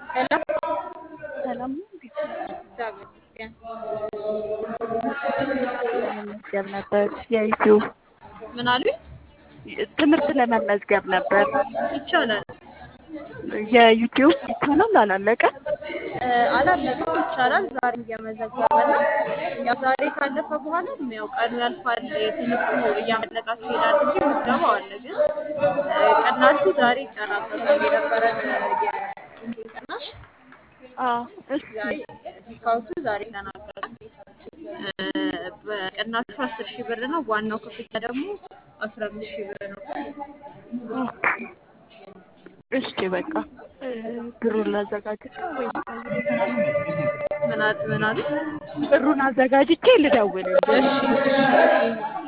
ሄሎ ሰላም ነው። እንዴት ነሽ? እግዚአብሔር ይመስገን። ለመመዝገብ ነበር የዩቲዩብ ምን አሉኝ? ትምህርት ለመመዝገብ ነበር ይቻላል። የዩቲዩብ ይቻላል አላለቀ እ፣ አላለቀም። ይቻላል። ዛሬ እየመዘገበ ነው። ያው ዛሬ ካለፈ በኋላ ያው ቀኑ ያልፋል። የትምህርቱ እያመለጣችሁ ይሄዳል እንጂ ምዝገባው አለ። ግን እ፣ ቅናሹ ዛሬ ይጨረሳል። የነበረን የኢንቴንስ ቅናሽ አዎ እሺ ዛሬ ዲስካውንቱ ዛሬ ተናገሩ። በቅናሹ አስር ሺህ ብር ነው። ዋናው ክፍያ ደግሞ አስራ አምስት ሺህ ብር ነው። እሺ በቃ እ፣ ብሩን ላዘጋጅቼ ወይ ምን አሉ ምን አሉ? ብሩን አዘጋጅቼ ልደውልልሽ እሺ እሺ